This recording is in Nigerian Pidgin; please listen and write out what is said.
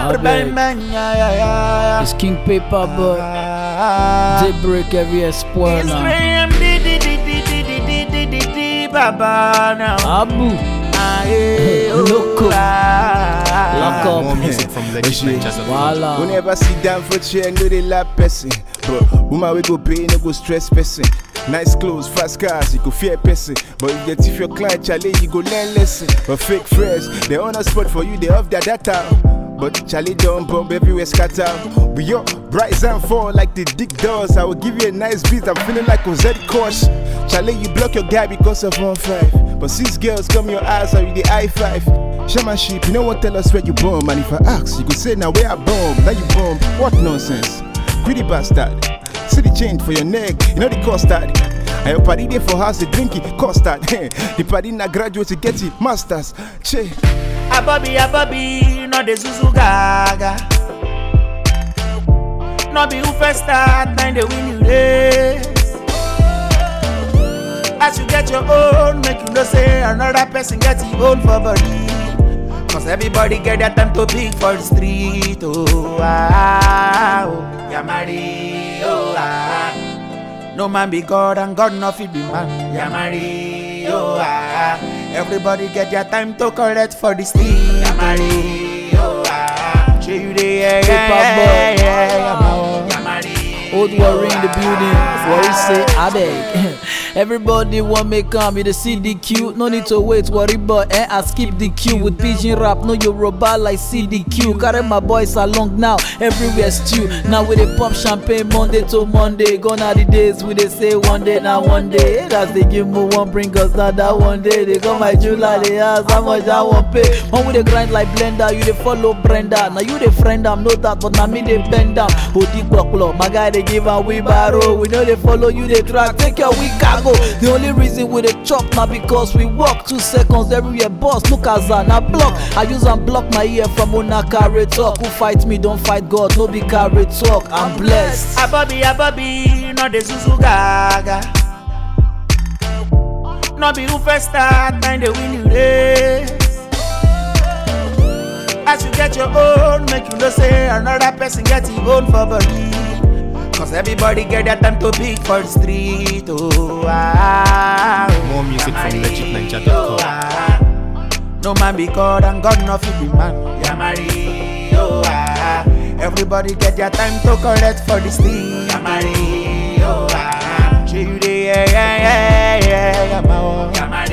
Abeg. bang bang, yeah yeah yeah. It's King Paper, but Ah. they break every spoil It's now. Graham di di di di di di di di di di Baba now. Abu, Ah, eh, oh, Loco. ah. lock up. More music from Legit Ninja. Voila. We never sit down for chair, no they lap person. But woman we go pay, no go stress person. Nice clothes, fast cars, you go fear person. But if you if your client challenge, you go learn lesson. But fake friends, they on a spot for you, they off their data. But Charlie don't bomb everywhere scatter. We up, rise and fall like the dick does. I will give you a nice beat, I'm feeling like Ozzy Kosh. Charlie, you block your guy because of one five. But six girls come your eyes, are you the I five? Shamanship, you know what tell us where you bomb. And if I ask, you could say now where I bomb, now you bomb. What nonsense? Greedy bastard. See the change for your neck, you know the cost that. And your party there for house, the drink it, cost that. the party na graduate to get it, masters. Che. Abobi, Abobi, no the Zuzu Gaga. No be who first start, then they win you race. As you get your own, make you know say another person get his own for body. Cause everybody get their time to pick for the street. Oh, ah, oh, Yamari, oh, ah. No man be God and God no fit be man. Yamari, oh, ah. Everybody get their time to correct for the street. Yamari, oh, ah. Show you the yeah, yeah, yeah, yeah, yeah, Yamari. Old Worry in the building. Worry say Abeg. Everybody want me come with the CDQ. No need to wait, worry but eh, I skip the queue with pigeon rap. No Yoruba like CDQ. Carry my boys along now, everywhere stew. Now we dey pop champagne Monday to Monday. Gone are the days we dey say one day now one day. That's they give me one bring us down that one day. They come my July, they ask how much I want pay. When we dey grind like blender, you dey follow Brenda. Now you dey friend am, know that, but now me dey bend down. Odi gbọ̀pọ̀lọ̀, my guy dey give am wheelbarrow. We no dey follow you dey track, take your weak cargo. The only reason we dey chop na because we walk two seconds everywhere. Boss look as I na block. I use am block my ear from una carry talk. Who fight me don fight God, no be carry talk. I'm blessed. Abobi, Abobi, no the Zuzu Gaga. No be who first start, then they win you race. As you get your own, make you know say another person get his own for body. Cause everybody get their time to pick for the street. Oh, ah, oh. More music from Yamari, legitninja.com. oh, ah. No man be God and God no fit be man. Yamari, oh ah. Everybody get their time to correct for the street. Yamari, oh ah. Show you the yeah yeah yeah yeah. Yamari,